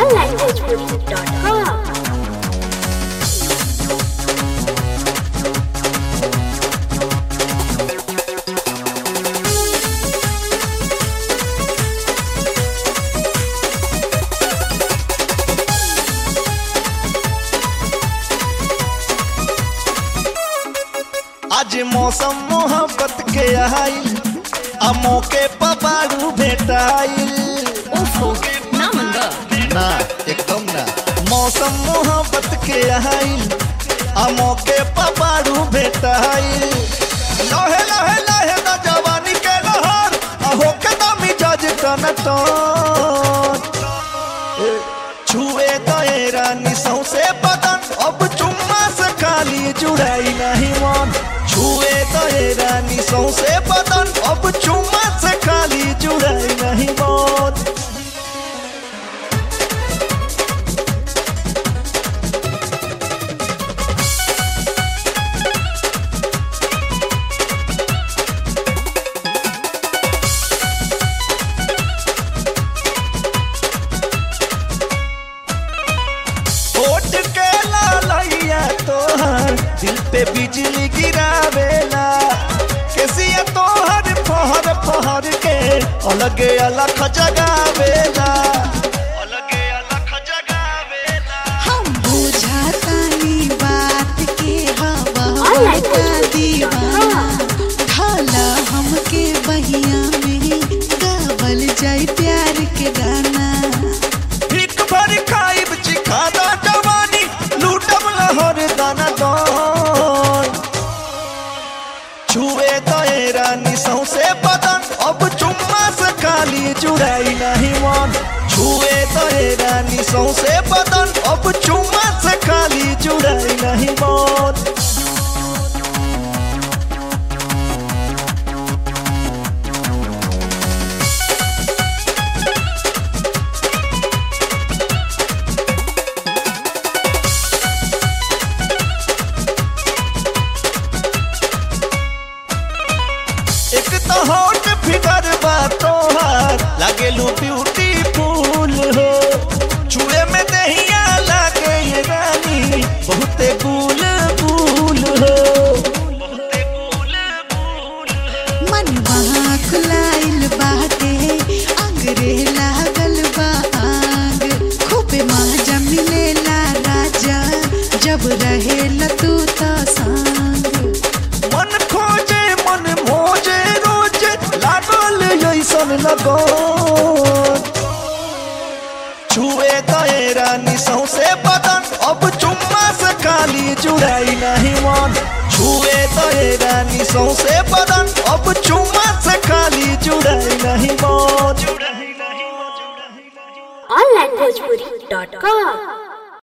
onlinebhojpuri.com आज मौसम मोहब्बत के आइल आ मौके पबारू भेटाइल ओफो ना मंगा ना एकदम ना मौसम मोहब्बत के आइल आ मौके पबारू भेटाइल लहे लहे लहे ना जवानी के लहर आ होके ना मिजाज टन टन छुए गए रानी सौसे बदन अब चुम्मा से खाली जुड़ाई नहीं मन छुए गए रानी सौसे बदन अब चुम्मा से खाली जुड़ाई नहीं मन होठ के लालैया तोहर दिल पे बिजली गिरावेला केसिया तोहर फहर फहर के अलगे अलग जगावेला अलगे अलग जगावेला हम बुझातानी बात के हवा Online का भोजपुरी दीवाना ढाला हमके बहिया में गावल जाई प्यार के गाना एक भर खाइब चिखादा जवानी लूटब लहर दाना दान छुए गए रानी सौसे बदन अब चुम्मा से खाली जुड़ाई नहीं मन छुए गए रानी सौसे बदन अब चुम्मा से खाली जुड़ाई नहीं मन एक तो हॉट फिगर बा तोहार लागेलू ब्यूटीफुल हो छुए में दहिया लागे ये रानी बहुते गुल गुल हो मन वहाँ खुलाइल बाटे अंगरे लागल बा आंग खूब मजा मिलेला राजा जब रहेला तू तो संग मन खोजे मन मोजे रोजे लागल ऐसन लगो छुए गए रानी सौसे बदन अब चुम्मा से खाली जुड़ाई नहीं मन छुए गए रानी सौसे बदन अब चुम्मा से खाली जुड़ाई नहीं मन onlinebhojpuri.com